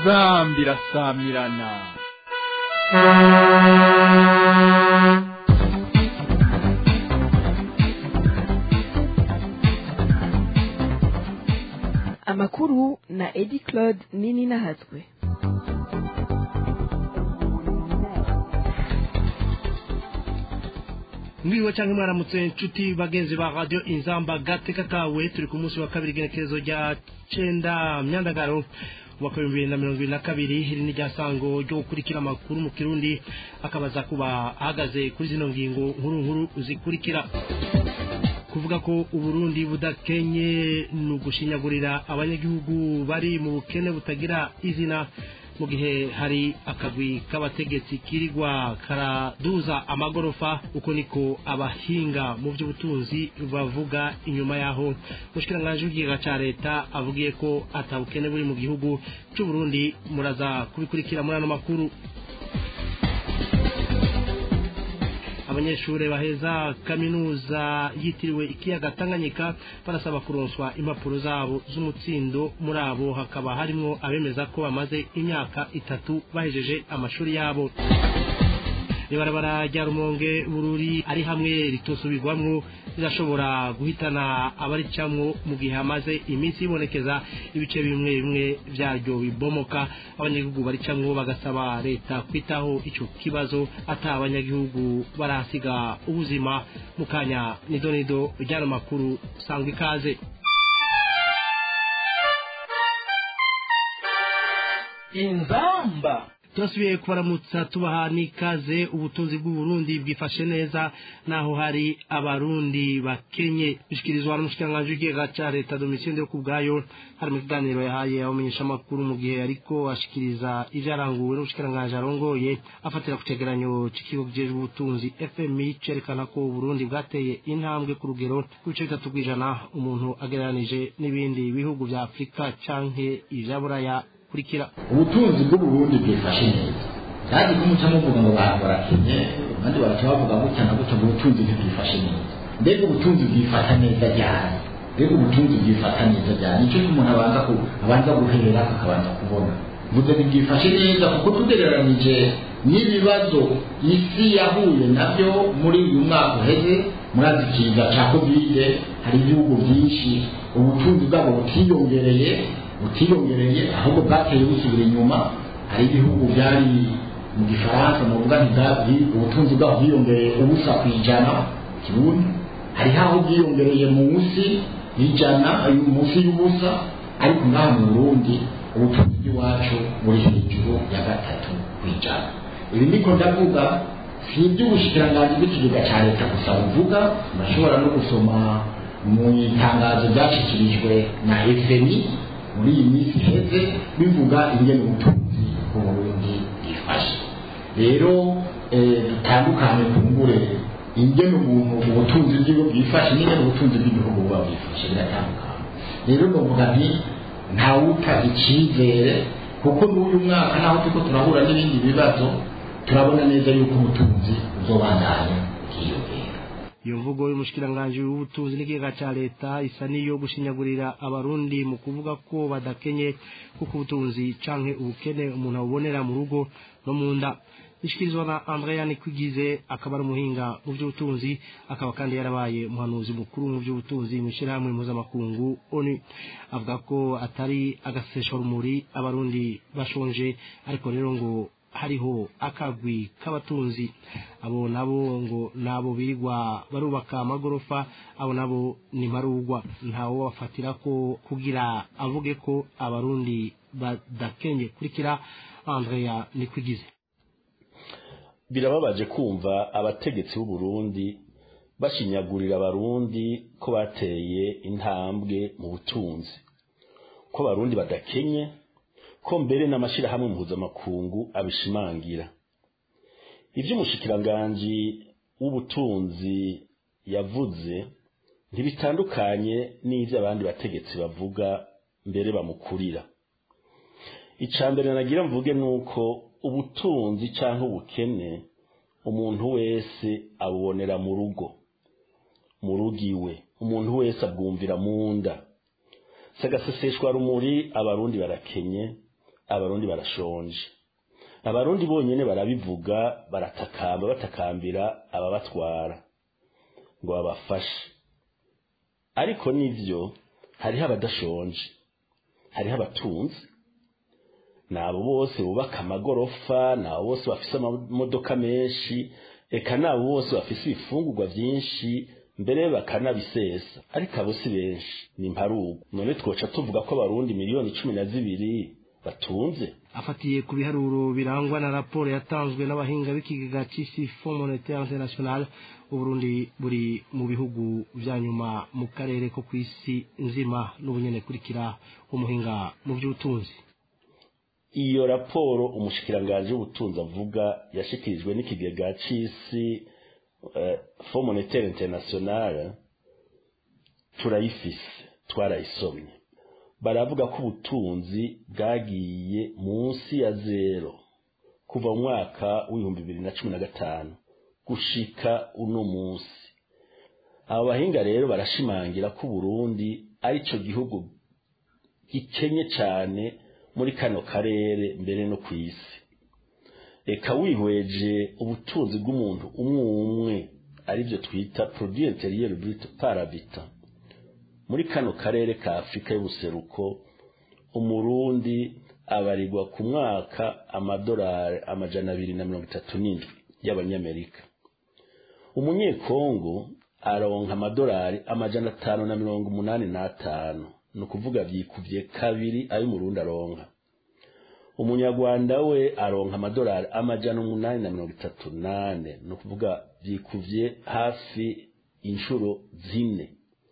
inzambi irasamirana amakuru na edi claude nini nahatswe mwiriwe cyangwa mwaramutse inshuti bagenzi ba radiyo inzamba gateka kawe turi ku munsi wa kabiri igenekerezo rya cenda myandagaro umwaka w'ibihumbi bibiri na mirongo ibiri na kabiri iri ni rya sango ryo gukurikira amakuru mu kirundi akabaza kuba ahagaze kuri zino ngingo nkuru nkuru zikurikira kuvuga ko uburundi budakenye ni ugushinyagurira abanyagihugu bari mu bukene butagira izina mu gihe hari akagwi k'abategetsi kirirwa karaduza amagorofa uko niko abahinga mu by'ubutunzi bavuga inyuma yaho mushikiranganje w'ikigega ca leta avugiye ko atabukene buri mu gihugu c'uburundi muraza kubikurikira muri ano makuru abanyeshuri baheza kaminuza yitiriwe ikiyaga tanganyika barasaba kuronswa impapuro zabo z'umutsindo muri abo hakaba harimo abemeza ko bamaze imyaka itatu bahejeje amashuri yabo ibarabara rya rumonge bururi ari hamwe ritosubirwamwo rirashobora guhitana abaricamwo mu gihe hamaze iminsi ibonekeza ibice bimwe bimwe byaryo bibomoka abanyagihugu baricamwo bagasaba leta kwitaho ico kibazo ata abanyagihugu barasiga ubuzima mu kanya nido nido ryano makuru sangwa ikaze inzamba turasubiye kubaramutsa tubaha n'ikaze ubutunzi bw'uburundi bwifashe neza naho hari abarundi bakenye bishyikirizwa n'umushikiranganji w'ikigega ca leta domitien yo ku bwayo hari mu kiganiro yahaye abamenyeshamakuru mu gihe ariko ashikiriza ivyaranguwe n'umushikiranganji arongoye afatira ku cegeranyo c'ikigo kijejwe ubutunzi fmi cerekana ko uburundi bwateye intambwe ku rugero rw'ibice bitatu kw'ijana umuntu agereranije n'ibindi bihugu vya afurika canke ivya buraya kurikira ubutunzi bw'uburundi bwifashe neza kandi ko muca muvuga ngo bantu barakenye abandi baraca bavuga gutya na gutya ngo ubutunzi ntibwifashe neza mbega ubutunzi bwifata neza ryari mbega ubutunzi bwifata neza ryari nicyo umuntu abanza ku abanza guhera akabanza kubona mvuze ntibwifashe neza kuko tugereranije n'ibibazo isi yahuye nabyo muri uyu mwaka uheze murazi ikiza cya kovide hari ibihugu byinshi ubutunzi bwabo butiyongereye butiyongereye ahubwo bwateye busubira inyuma hari ibihugu byari mu gifaransa mu rubuga ntibwabwi ubutunzi bwabo bwiyongereye ubusa ku ijana kibundi hariho aho bwiyongereye munsi y'ijana munsi y'ubusa ariko ngaha mu burundi ubutunzi bw'iwacu buri hejuru ya gatatu ku ijana ibi niko ndavuga si iby'ubushikiranganji bw'ikigega cya leta gusa buvuga murashobora no gusoma mu itangazo ryashyikirijwe na fmi muri iyi minsi iheze bivuga ingene ubutunzi bw'uburundi bwifashe rero dutandukanye kumbure ingene umuntu ubutunzi bw'igihugu bwifashe n'ingene ubutunzi bw'igihugu buba bwifashe biratandukanye rero novuga nti ntawuta icyizere kuko n'uyu mwaka naho turiko turahura n'ibindi bibazo turabona neza yuko ubutunzi buzobandanya bwiyongera iyo mvugo y'umushikiranganji w'ubutunzi n'ikigega ca leta isa niyo gushinyagurira abarundi mu kuvuga ko badakenye kuko ubutunzi canke ubukene umuntu abubonera mu rugo no mu nda ishikirizwa na andrea nikwigize akaba ari umuhinga mu by'ubutunzi akaba kandi yarabaye umuhanuzi mukuru mu by'ubutunzi mu ishyirahamwe mpuzamakungu onu avuga ko atari agasesharumuri abarundi bashonje ariko rero ngo hariho akagwi k'abatunzi abo nabo ngo nabo birirwa barubaka amagorofa abo nabo ni marugwa ntawo bafatira ko kugira avuge ko abarundi badakenye kurikira andrea nikwigize birababaje kumva abategetsi b'u Burundi bashinyagurira abarundi ko bateye intambwe mu butunzi ko abarundi badakenye ko mbere n'amashyirahamwe mpuzamakungu abishimangira iby'umushikiranganji w'ubutunzi yavuze ntibitandukanye n'ibyo abandi bategetsi bavuga mbere bamukurira icya mbere nagira mvuge ni uko ubutunzi cyangwa ubukene umuntu wese abubonera mu rugo mu rugo iwe umuntu wese abwumvira mu nda sagaseseshwa rumuri abarundi barakenye abarundi barashonje abarundi bonyene barabivuga baratakamba batakambira ababatwara ngo babafashe ariko nivyo hariho abadashonje hariho abatunzi ni abo bose bubaka amagorofa ni abo bose bafise amamodoka menshi eka ni abo bose bafise ibifungurwa vyinshi mbere bakanabisesa ariko abo si benshi ni mparugu none twoca tuvuga ko abarundi miliyoni cumi na zibiri batunze afatiye ku biharuro birangwa na raporo yatanzwe n'abahinga b'ikigega c'isi Fonds Monetaire International uburundi buri mu bihugu vya nyuma mu karere ko kw'isi nzima n'ubunyene kurikira umuhinga mu vy'ubutunzi iyo raporo umushikiranganje w'ubutunzi avuga yashikirijwe n'ikigega c'isi uh, Fonds Monetaire International turayifise twarayisomye baravuga ko ubutunzi bwagiye munsi ya zero kuva mu mwaka w'ibihumbi bibiri na cumi na gatanu gushika uno munsi abo bahinga rero barashimangira ko uburundi ari cyo gihugu gikenye cyane muri kano karere mbere no ku isi reka wihweje ubutunzi bw'umuntu umwe umwe aribyo twita produit interieur brut par habitant muri kano karere ka afurika y'ubuseruko umurundi abarirwa ku mwaka amadolari amajana abiri na mirongo itatu n'indwi y'abanyamerika umunyekongo aronka amadolari amajana atanu na mirongo umunani n'atanu ni ukuvuga byikubye kabiri ayo umurundi aronka umunyarwanda we aronka amadolari amajana umunani na mirongo itatu nane ni ukuvuga byikubye hafi inshuro zine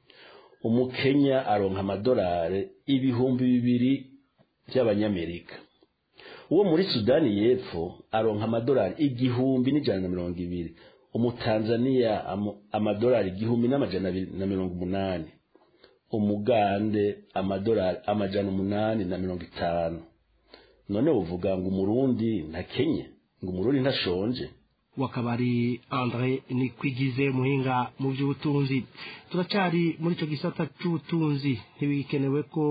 umukenya aronka amadolari ibihumbi bibiri by'abanyamerika uwo muri sudani y'epfo aronka amadolari igihumbi n'ijana na mirongo ibiri umutanzaniya amadolari igihumbi n'amajana abiri na mirongo umunani umugande amadolari amajana umunani na mirongo itanu none uvuga ngo umurundi ntakenye ngo umurundi ntashonje wakabari Andre Nikwigize muhinga mu by'ubutunzi turacari muri ico gisata c'ubutunzi ntibikenewe ko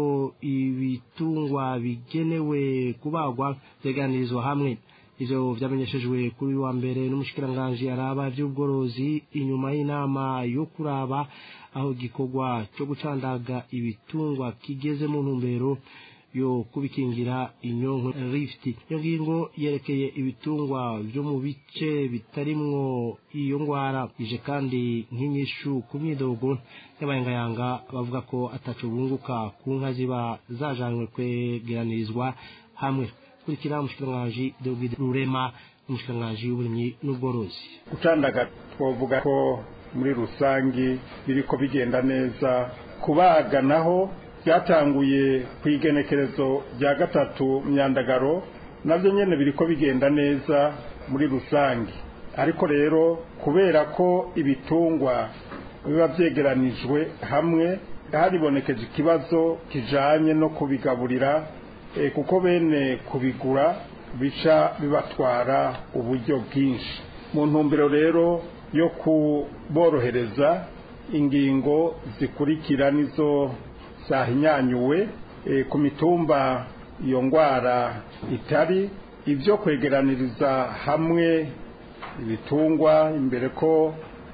ibitungwa bigenewe kubagwa vyeganirizwa hamwe ivyo vyamenyeshejwe kuri wa mbere n'umushikiranganje araba vy'ubworozi inyuma y'inama yo kuraba aho gikorwa cyo gucandaga ibitungwa kigeze mu ntumbero yo kubikingira inyonko rift iyo ngingo yerekeye ibitungwa byo mu bice bitarimwo iyo ngwara ije kandi nk'inyishu ku myidogo y'abayangayanga bavuga ko ataco bunguka ku nka ziba zajanywe kwegeranirizwa hamwe kurikira umushikiranganji David Rurema umushikiranganji w'uburimyi n'ubworozi gucandaga twovuga ko muri rusangi biriko bigenda neza kubaga naho byatanguye ku igenekerezo rya gatatu myandagaro nabyo nyine biri ko bigenda neza muri rusange ariko rero kubera ko ibitungwa biba byegeranijwe hamwe haribonekeje ikibazo kijanye no kubigaburira kuko bene kubigura bica bibatwara uburyo bwinshi mu ntumbero rero yo kuborohereza ingingo zikurikira nizo zahinyanyuwe ku mitumba iyo ndwara itari ibyo kwegeraniriza hamwe ibitungwa imbere ko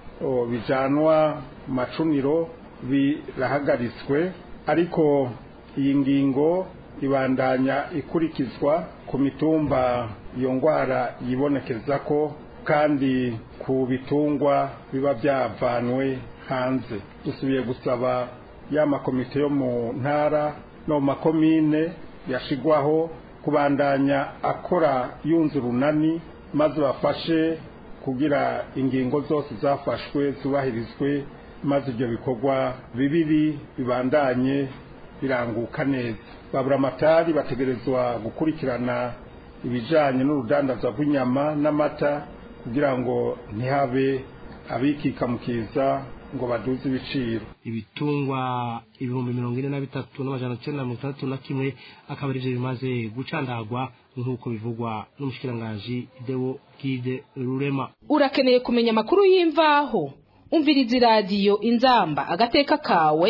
bijanwa mu macuniro birahagaritswe ariko iyi ngingo ibandanya ikurikizwa ku mitumba iyo ndwara yibonekeza ko kandi ku bitungwa biba byavanwe hanze dusubiye gusaba ya makomite yo mu ntara no mu makomine yashigwaho kubandanya akora yunze urunani maze bafashe kugira ingingo zose zafashwe zubahirizwe maze ibyo bikorwa bibiri bibandanye biranguka neza babura amatari bategerezwa gukurikirana ibijanye n'urudandaza rw'inyama n'amata kugira ngo ntihabe abikikamukiza ngo baduze ibiciro ibitungwa ibihumbi mirongo ine na bitatu n'amajana cyenda na mirongo itandatu na kimwe akaba arivyo bimaze gucandagwa nk'uko bivugwa n'umushikiranganji Deo Gide Rurema urakeneye kumenya amakuru y'imvaho umviriza iradiyo inzamba agateka kawe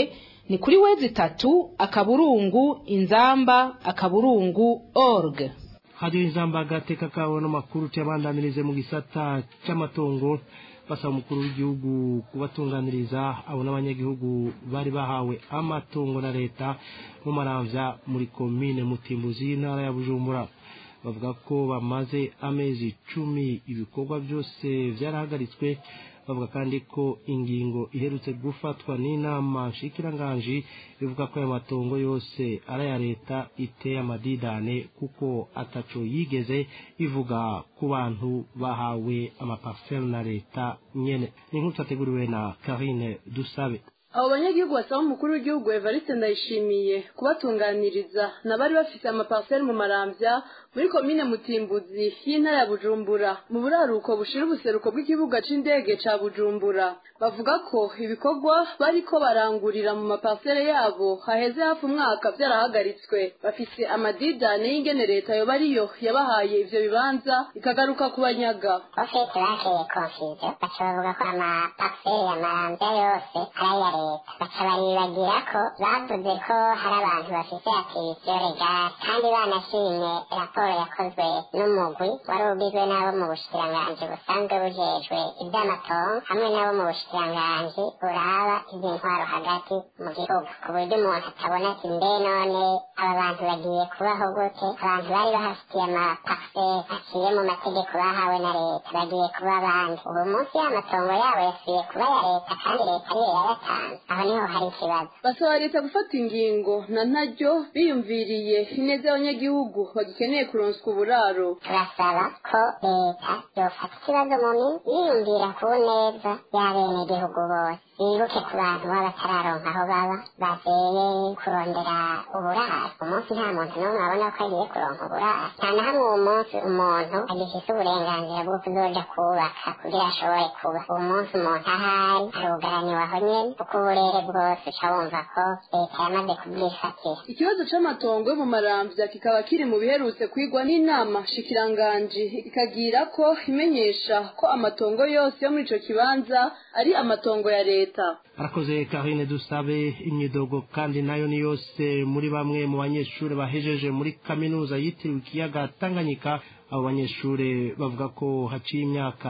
ni kuri wezi itatu akaburungu inzamba akaburungu org hadiyo inzamba agateka kawe n'amakuru tuyabandanirize mu gisata cy'amatongo basaba umukuru w'igihugu kubatunganiriza abo n'abanyagihugu bari bahawe amatongo na leta mu maramvya muri komine mutimbuzi y'intara ya bujumbura bavuga ko bamaze amezi icumi ibikorwa byose byarahagaritswe bavuga kandi ko ingingo iherutse gufatwa n'inama nshikiranganji ivuga ko ayo matongo yose ari aya leta iteye amadidane kuko ataco yigeze ivuga ku bantu bahawe amaparcelle na leta nyene ni nkuru twateguriwe na karine dusabe abo banyagihugu basaba umukuru w'igihugu evariste ndayishimiye kubatunganiriza n'abari bafite amaparcelle mu marambya muri komine mutimbuzi y'intara ya bujumbura mu buraruko bushira ubuseruko bw'ikibuga c'indege ca bujumbura bavuga ko ibikorwa bariko barangurira mu maparcelle yabo haheze hafi umwaka vyarahagaritswe bafise amadidane y'ingene leta yoba ariyo yabahaye ivyo bibanza ikagaruka kubanyaga ofete bakeye konfizo baca bavuga ko amaparcelle amaramvya yose ari aya leta baca baribagira ko bavuze ko hari abantu bafise akirisiyo regare kandi banashimye raporo yakozwe n'umugwi wari ugizwe n'abo mu bushikiranganji busanzwe bujejwe ivy'amatongo hamwe n'abo mu bushikiranganji buraba ivy'intwaro hagati mu gihugu ku buryo umuntu atabona ati mbe none aba bantu bagiye kubaho gute abantu bari bahafitiye amaparcelle aciye mu mategeko bahawe na leta bagiye kuba abandi ubu munsi y'amatongo yabo yasubiye kuba ya leta kandi leta ariyo yayatanze aho niho hari ikibazo basaba leta gufata ingingo na ntaryo biyumviriye ineza y'abanyagihugu bagikeneye kuronswa uburaro turasaba ko leta yofata ikibazo mu minsi yiyumvira ku neza y'abenegihugu bose bibuke ku bantu baba batararonka aho baba bazeye kurondera uburaro umunsi nta muntu n'umwe abona ko agiye kuronka uburaro nta na hamwe uwo munsi umuntu agifise uburenganzira bwo kuzoja kubaka kugira ashobore kuba uwo munsi umuntu ahari arugaraniwe aho nyene kuko uburere bwose uca wumva ko leta yamaze kubwifatira ikibazo c'amatongo yo mu maramvya kikaba kiri mu biherutse kwigwa n'inama shikiranganji ikagira ko imenyesha ko amatongo yose yo muri ico kibanza ari amatongo ya leta arakoze karine dusabe imyidogo kandi nayo ni yose muri bamwe mu banyeshuri bahejeje muri kaminuza yitiriwe ikiyaga tanganyika abo banyeshuri bavuga ko haciye imyaka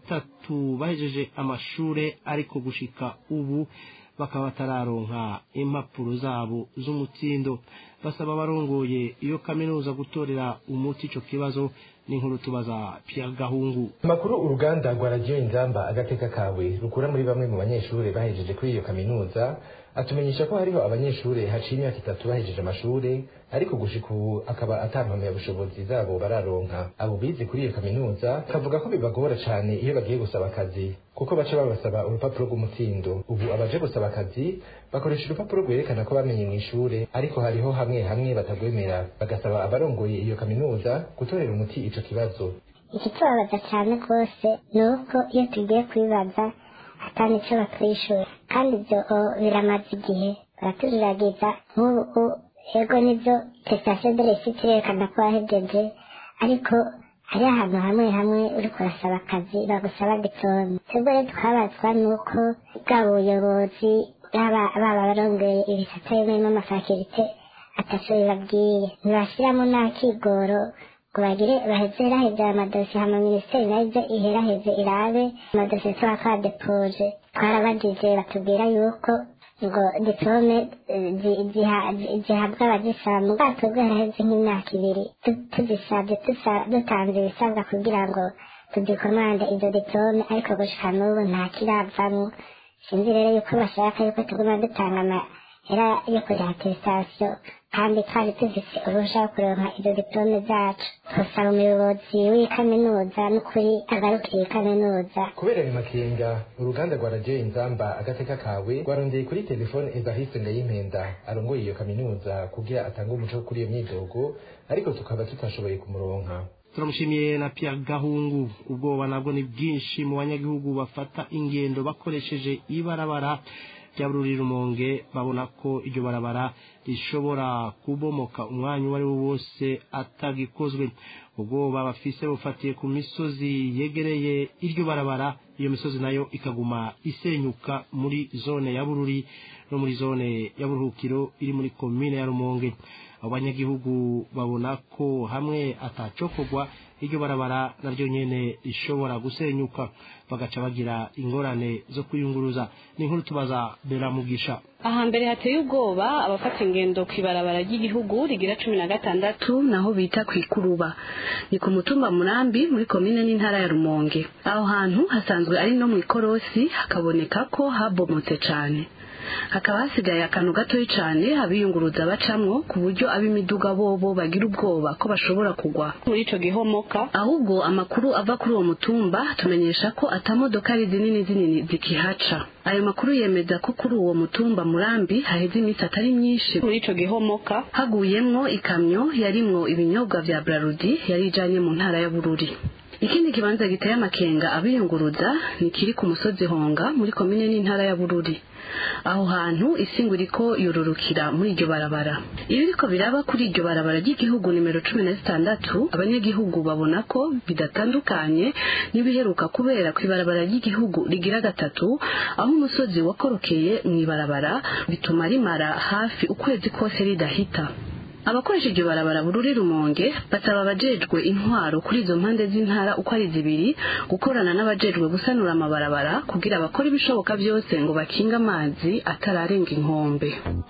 itatu bahejeje amashure ariko gushika ubu bakaba batararonka impapuro zabo z'umutsindo basaba abarongoye iyo kaminuza gutorera umuti ico kibazo n'inkuru tubaza Pierre Gahungu amakuru uruganda rwa radiyo inzamba agateka kawe rukura muri bamwe mu banyeshuri bahejeje kuri iyo kaminuza atumenyesha ko hariho abanyeshuri haciye imyaka itatu bahejeje amashuri ariko gushika ubu akaba atampamya bushobozi zabo bararonka abo bize kuri iyo kaminuza kavuga ko bibagora cane iyo bagiye gusaba akazi kuko baca babasaba urupapuro rw'umutsindo ubu abaje gusaba akazi bakoresha urupapuro rwerekana ko bamenye mu ishure ariko hariho hamwe hamwe batagwemera bagasaba abarongoye iyo kaminuza gutorera umuti ico kibazo ikitubabaza cyane rwose ni uko iyo tugiye kubibaza atari icyo batwishyura kandi ibyo biramaze igihe baratuziragiza nk'ubu ego nibyo tesitasiyo de resite irerekana ko wahejeje ariko hari ahantu hamwe hamwe uri kurasaba akazi bagusaba diplome twebwe rero twabazwa nuko bwa buyobozi baba barongeye ibisata birimo amafakirite atatu bibabwiye ntibashyiramo n'akigoro ngo bagire baheze iraheze amadosiye hama minisiteri nayo ibyo iheraheze irabe amadosiye tuba twadepoje twarabagije batubwira yuko ngo diplome zihabwa abazisaba mu bwato bwaraheze nk'imyaka ibiri tuzisabye dutanze ibisabwa kugira ngo tudikomande izo diplome ariko gushika n'ubu nta kiravamwo sinzi rero yuko bashaka yuko tuguma dutanga amahera yo kuriha atesitasiyo kandi twari tuzise uruhusha rwo kuronka izo diplome zacu twasaba umuyobozi w'iyi kaminuza n'ukuri agarukira iyi kaminuza kubera ayo makenga uruganda rwa radiyo inzamba agateka kawe rwarondeye kuri telefone evariste ndayimpenda arongoye iyo kaminuza kugira atange umuco kuri iyo myidogo ariko tukaba tutashoboye kumuronka turamushimiye na Pierre Gahungu ubwoba nabwo ni bwinshi mu banyagihugu bafata ingendo bakoresheje ibarabara rya bururi rumonge babona ko iryo barabara rishobora kubomoka umwanya uwo ari wo wose atagikozwe ubwoba bafise bufatiye ku misozi yegereye iryo barabara iyo misozi nayo ikaguma isenyuka muri zone ya bururi no muri zone ya buruhukiro iri muri komine ya rumonge abo banyagihugu babona ko hamwe atacokorwa iryo barabara naryo nyene rishobora gusenyuka bagaca bagira ingorane zo kwiyunguruza ni inkuru tubaza beramugisha ahambere hateye ubwoba abafata ingendo ku ibarabara ry'igihugu rigira cumi na gatandatu naho bita ku ikuruba ni ku mutumba murambi muri komine n'intara ya rumonge aho hantu hasanzwe ari no mu ikorosi hakaboneka ko habomotse cane hakaba hasigaye akantu gatoya cyane abiyunguruza bacamwo ku buryo ab'imiduga bobo bagira ubwoba ko bashobora kugwa muri ico gihomoka ahubwo amakuru ava kuri uwo mutumba tumenyesha ko atamodoka ari zinini zinini zikihaca ayo makuru yemeza ko kuri uwo mutumba murambi haheze iminsi atari myinshi muri ico gihomoka haguyemwo ikamyo yarimwo ibinyobwa vya brarudi yari ijanye mu ntara ya bururi ikindi kibanza giteye amakenga abiyunguruza ni kiri ku musozi honga muri komine n'intara ya bururi aho hantu isingo iriko yororukira muri iryo barabara iyo biriko biraba kuri iryo barabara ry'igihugu nimero cumi na zitandatu abanyagihugu babona ko bidatandukanye n'ibiheruka kubera ku ibarabara ry'igihugu rigira gatatu aho umusozi wakorokeye mu ibarabara bituma rimara hafi ukwezi kose ridahita abakoresha iryo barabara bururi rumonge basaba abajejwe intwaro kuri izo mpande z'intara uko ari zibiri gukorana n'abajejwe gusanura amabarabara kugira bakore ibishoboka byose ngo bakinge amazi atararenga inkombe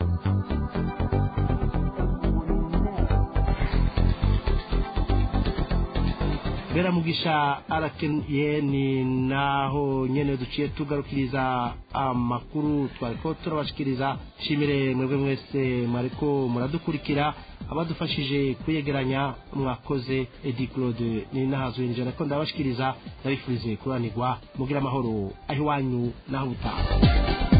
beramugisha arakeniye ni naho nyene duciye tugarukiriza amakuru twariko turabashikiriza shimire mwebwe mwese mwariko muradukurikira abadufashije kuyegeranya mwakoze edi claude ni nahazwe nijana ko ndabashikiriza ndabifurize kuranirwa mugira amahoro aho iwanyu naho ubutaha